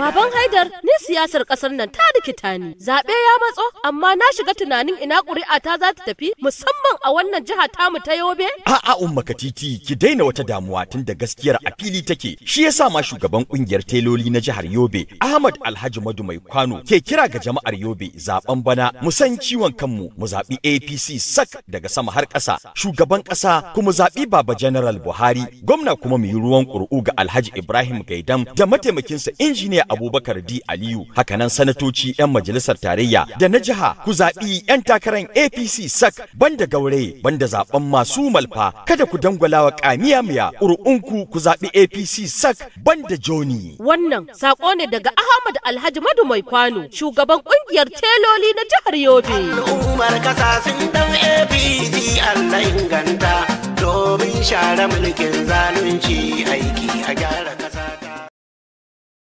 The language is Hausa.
Baban Haidar, ni siyasar ƙasar nan ta rikita ni. Zaɓe ya matso, amma na shiga tunanin ina ƙuri'a ta za ta tafi musamman a wannan jiha tamu ta Yobe. A'a umma Katiti ki daina wata damuwa tun da gaskiyar a fili take. Shi yasa ma shugaban kungiyar teloli na jihar Yobe, Ahmad Alhaji Madu Mai Kwano ke kira ga jama'ar Yobe zaben bana mu san ciwon kanmu mu zaɓi APC sak daga sama har ƙasa. Shugaban ƙasa kuma zaɓi Baba General Buhari, gwamna kuma mu yi ruwan ƙuri'u ga Alhaji Ibrahim Gaidam da mataimakinsa injiniya Abubakar D Aliyu. Hakanan sanatoci 'yan majalisar tarayya da na jiha ku zaɓi 'yan takarar APC sak banda gaure banda zaben masu malfa kada ku dangwala wa kamiya miya ƙuri'unku ku zaɓi APC sak banda Joni. Wannan saƙo ne daga Ahmad Alhaji Madu Mai Kwano, shugaban ƙungiyar teloli na jihar Yobe. Al'ummar kasa sun dan APC Allah inganta domin share mulkin zalunci.